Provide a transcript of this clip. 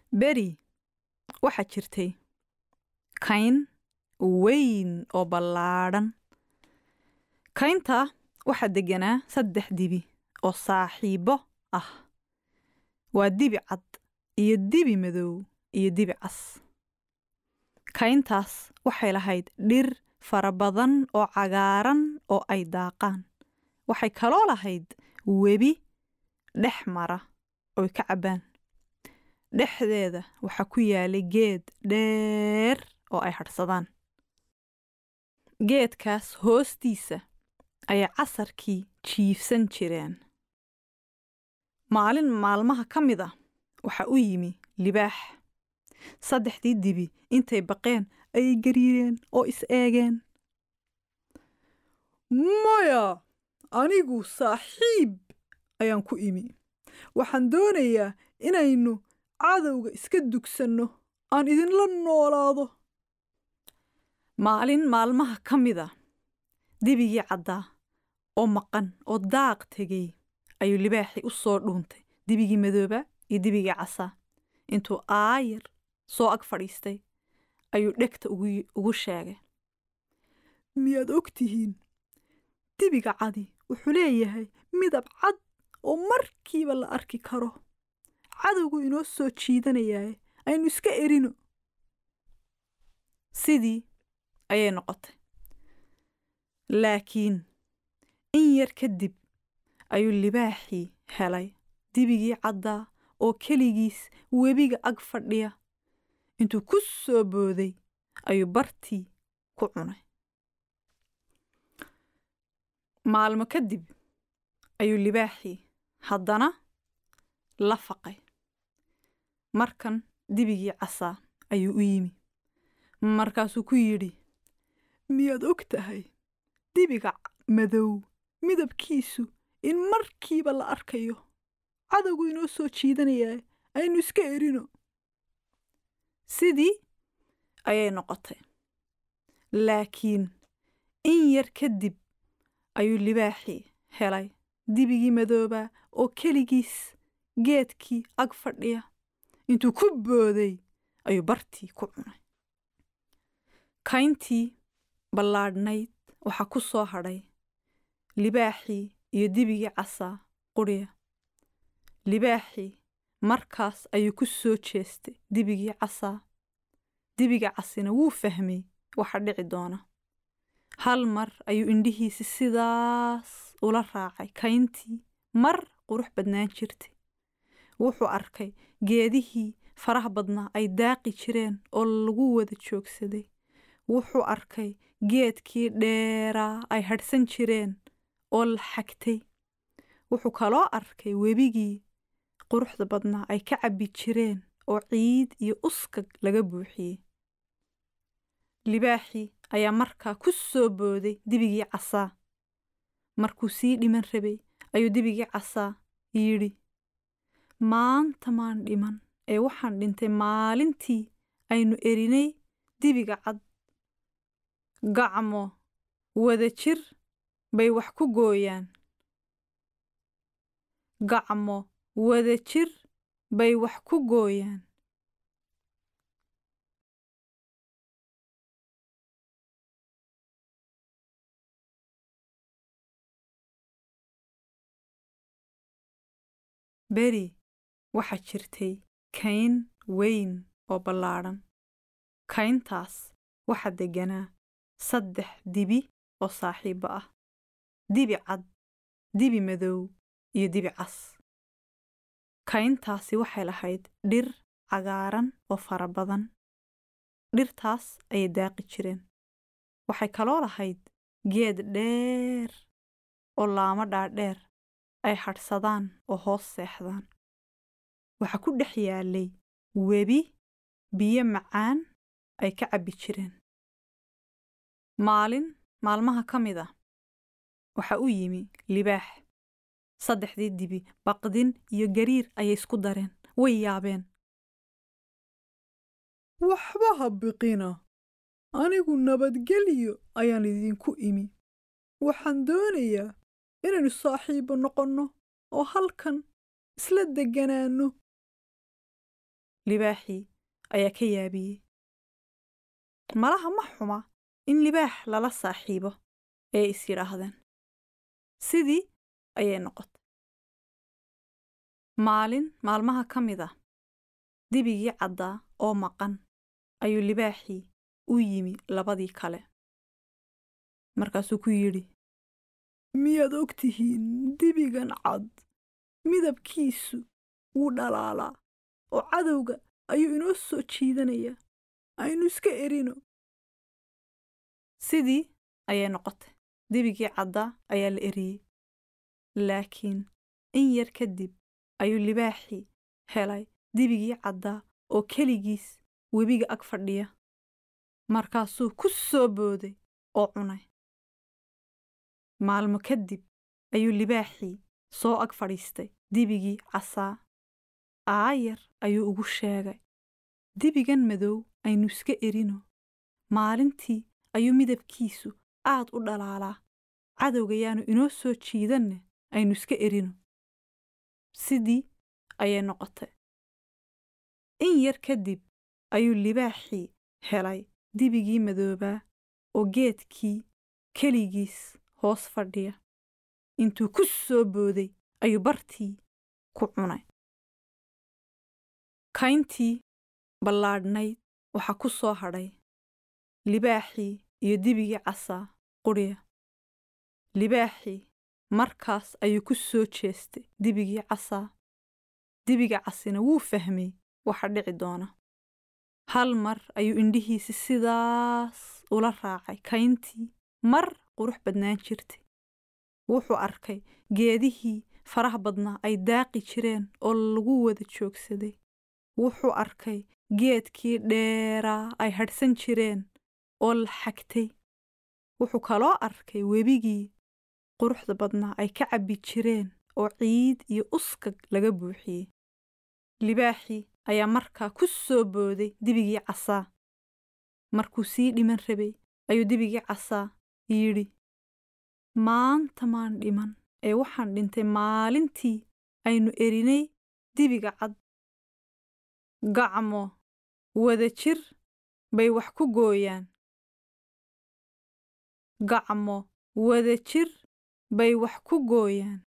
beri waxaa jirtay kayn weyn oo ballaadhan kayntaa waxaa degganaa saddex dibi oo saaxiibbo ah waa dibi cad iyo dibi madow iyo dibi cas kayntaas waxay lahayd dhir fara badan oo cagaaran oo ay daaqaan waxay kaloo lahayd webi dhex mara oy ka cabbaan dhexdeeda waxaa ku yaalay geed dheer oo ay hadhsadaan geedkaas hoostiisa ayay casarkii jiifsan jireen maalin maalmaha ka mid a waxaa u yimi libaax saddexdii dibi intay baqeen ayay gariireen oo is eegeen maya anigu saaxiib ayaan ku imi waxaan doonayaa inaynu cadowga iska dugsanno aan idinla noolaado maalin maalmaha ka mid a dibigii caddaa oo maqan oo daaq tegay ayuu libaaxii u soo dhuuntay dibigii madooba iyo dibigii casaa intuu aayar soo ag fadhiistay ayuu dhegta ugu sheegay miyaad og tihiin dibiga cadi wuxuu leeyahay midab cad oo markiiba la arki karo cadowgu inoo soo jiidanayaaye aynu iska erino sidii ayay noqotay laakiin in yar kadib ayuu libaaxii helay dibigii caddaa oo keligiis webiga ag fadhiya intuu ku soo booday ayuu bartii ku cunay maalmo kadib ayuu libaaxii haddana la faqay markan dibigii casaa ayuu u yimi markaasuu ku yidhi miyaad og tahay dibiga madow midabkiisu in markiiba la arkayo cadowgu inoo soo jiidanayaa aynu iska erino sidii ayay noqotay laakiin in yar kadib ayuu libaaxii helay dibigii madoobaa oo keligiis geedkii ag fadhiya intuu ku booday ayuu bartii ku cunay kayntii ballaadhnayd waxaa ku soo hadhay libaaxii iyo dibigii casaa qudhiya libaaxii markaas ayuu ku soo jeestay dibigii casaa dibiga casina wuu fahmay waxa dhici doona hal mar ayuu indhihiisi sidaas ula raacay kayntii mar qurux badnaan jirtay wuxuu arkay geedihii faraha badnaa ay daaqi jireen oo lagu wada joogsaday wuxuu arkay geedkii dheeraa ay hadhsan jireen oo la xagtay wuxuu kaloo arkay webigii quruxda badnaa ay ka cabbi jireen oo ciid iyo uskag laga buuxiyey libaaxii ayaa markaa ku soo booday dibigii casaa markuu sii dhiman rabay ayuu dibigii casaa yidhi maanta maan dhiman ee waxaan dhintay maalintii aynu erinay dibiga cad gacmo wada jir bay wax ku gooyaan gacmo wada jir bay wax ku gooyaan beri waxaa jirtay kayn weyn oo ballaadhan kayntaas waxaa degganaa saddex dibi oo saaxiibbo ah dibi cad dibi madow iyo dibi cas kayntaasi waxay lahayd dhir cagaaran oo fara badan dhirtaas ayay daaqi jireen waxay kaloo lahayd geed dheer oo laamo dhaadheer ay hadhsadaan oo hoos seexdaan waxaa ku dhex yaalay webi biyo macaan ay ka cabbi jireen maalin maalmaha ka mid ah waxaa u yimi libaax saddexdii dibi baqdin iyo gariir ayay isku dareen way yaabeen waxba ha biqina anigu nabadgelyo ayaan idinku imi waxaan doonayaa inaynu saaxiibbo noqonno oo halkan isla degganaanno libaaxii ayaa ka yaabiyey malaha ma xuma in libaax lala saaxiibo ee is yidhaahdeen sidii ayay noqotay maalin maalmaha ka mid ah dibigii caddaa oo maqan ayuu libaaxii u yimi labadii kale markaasuu ku yidhi miyaad og tihiin dibigan cad midabkiisu wuu dhalaalaa oo cadowga ayuu inoo soo jiidanayaa aynu iska erino sidii ayay noqotay dibigii caddaa ayaa la eriyey laakiin in yar kadib ayuu libaaxii helay dibigii caddaa oo keligiis webiga ag fadhiya markaasuu ku soo booday oo cunay maalmo kadib ayuu libaaxii soo ag fadhiistay dibigii casaa aayar ayuu ugu sheegay dibigan madow aynu iska erino maalintii ayuu midabkiisu aad u dhalaalaa cadowga yaanu inoo soo jiidanne aynu iska erino sidii ayay noqotay in yar kadib ayuu libaaxii helay dibigii madoobaa oo geedkii keligiis hoos fadhiya intuu ku soo booday ayuu bartii ku cunay kayntii ballaadhnayd waxaa ku soo hadhay libaaxii iyo dibigii casaa qudhiya libaaxii markaas ayuu ku soo jeestay dibigii casaa dibiga casina wuu fahmay waxa dhici doona hal mar ayuu indhihiisi sidaas ula raacay kayntii mar qurux badnaan jirtay wuxuu arkay geedihii faraha badnaa ay daaqi jireen oo lagu wada joogsaday wuxuu arkay geedkii dheeraa ay hadhsan jireen oo la xagtay wuxuu kaloo arkay webigii quruxda badnaa ay ka cabbi jireen oo ciid iyo uskag laga buuxiyey libaaxii ayaa markaa ku soo booday dibigii casaa markuu sii dhiman rabay ayuu dibigii casaa yidhi maanta maan dhiman ee waxaan dhintay maalintii aynu erinay dibiga cad gacmo wada jir bay wax ku gooyaan gacmo wada jir bay wax ku gooyaan